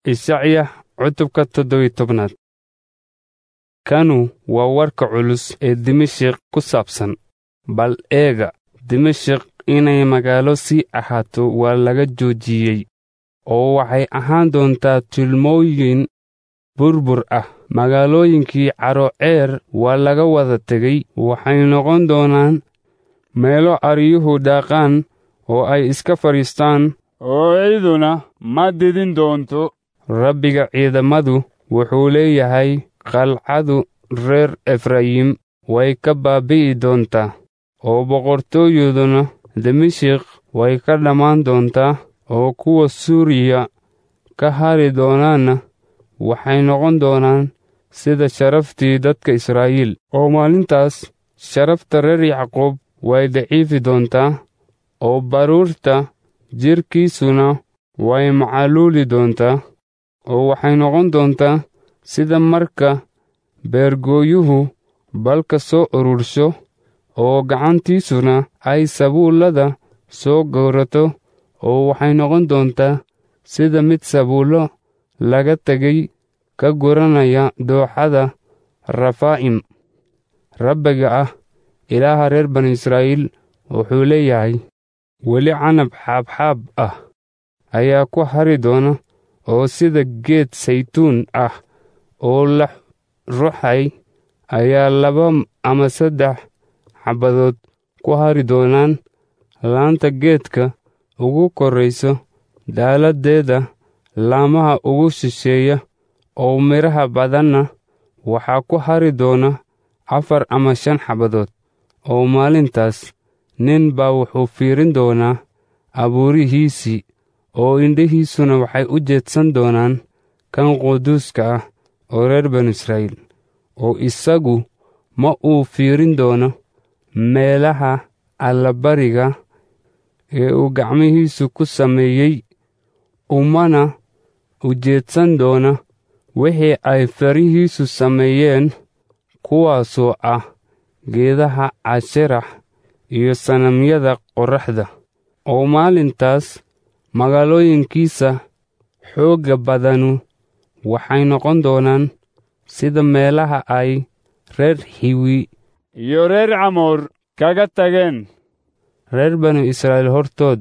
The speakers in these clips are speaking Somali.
Ishacya cutubka toddobiyo tobnaad kanu waa warka culus ee Dimashik ku saabsan bal eega Dimashik inay magaalo sii ahaato waa laga joojiyey oo waxay ahaan doontaa tilmooyin burbur ah magaalooyinkii Caroceer waa laga wada tegey waxay noqon doonaan meelo aryuhu daaqaan oo ay iska fadhiistaan oo ciiduna ma didin doonto Rabbiga ciidamadu wuxuu leeyahay qalcadu reer Efraayim way ka baabi'i doontaa oo boqortooyaduna Dimashik way ka dhammaan doontaa oo kuwa Suuriya ka hari doonaana waxay noqon doonaan sida sharaftii dadka Israa'iil oo maalintaas sharafta reer Yacqoob way daciifi doontaa oo baruurta jirkiisuna way macaluuli doontaa oo waxay noqon doontaa sida marka beergooyuhu balka soo urursho oo gacantiisuna ay sabuullada soo gowrato oo waxay noqon doontaa sida mid sabuullo laga tegay ka guranaya dooxada Rafaa'im Rabbiga ah Ilaaha reer bani Israa'iil wuxuu leeyahay weli canab xaabxaab ah ayaa ku hari doona oo sida geed saytuun ah oo la ruxay ayaa laba ama saddex xabbadood ku hari doonaan laanta geedka ugu korraysa daaladdeeda laamaha ugu shisheeya oo midhaha badanna waxaa ku hari doona afar ama shan xabbadood oo maalintaas nin baa wuxuu fiirin doonaa abuurihiisii oo indhihiisuna waxay u jeedsan doonaan kan quduuska ah oo reer banu Israa'iil oo isagu ma uu fiirin doono meelaha allabariga ee uu gacmihiisu ku sameeyey umana ujeedsan doona wixii ay farihiisu sameeyeen kuwaasoo ah geedaha cashirax iyo sanamyada qorraxda oo maalintaas magaalooyinkiisa xoogga badanu waxay noqon doonaan sida meelaha ay reer Hiwi iyo reer Camoor kaga tageen reer banu Israa'iil hortood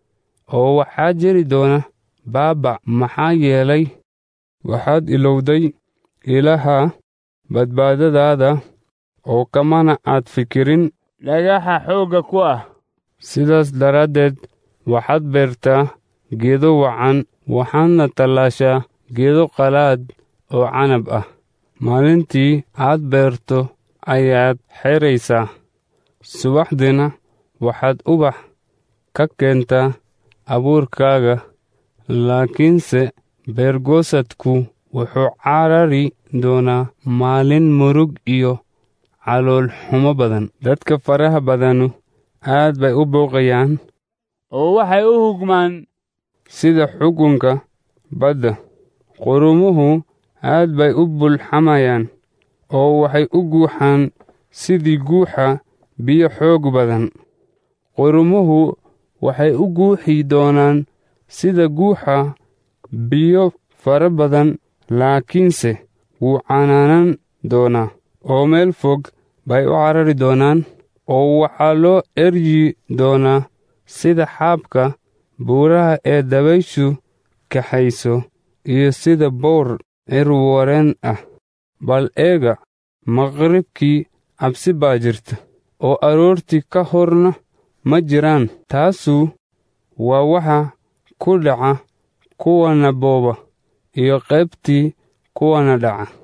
oo waxaa jiri doona baaba maxaa yeelay waxaad ilowday ilaha badbaadadaada oo kamana aad fikirin dhagaxa xoogga ku ah sidaas daraaddeed waxaad beertaa geedo wacan waxaadna tallaashaa geedo qalaad oo canab ah maalintii aad beerto ayaad xeraysaa subaxdiina waxaad ubax ka keentaa abuurkaaga laakiinse beergoosadku wuxuu carari doonaa maalin murug iyo calool xumo badan dadka faraha badanu aad bay u booqayaan oo waxay u hugmaan sida xukunka badda qurumuhu aad bay u bulxamayaan oo waxay u guuxaan sidii guuxa biyo xoog badan qurumuhu waxay u guuxi doonaan sida guuxa biyo fara badan laakiinse wuu canaanan doonaa oo meel fog bay u carari doonaan oo waxaa loo eryi doonaa sida xaabka buuraha ee dabayshu kaxayso iyo sida boor cirwareen ah bal eega maqribkii cabsi baa jirta oo aroortii ka horna ma jiraan taasu waa waxa ku dhaca kuwana booba iyo qaybtii kuwana dhaca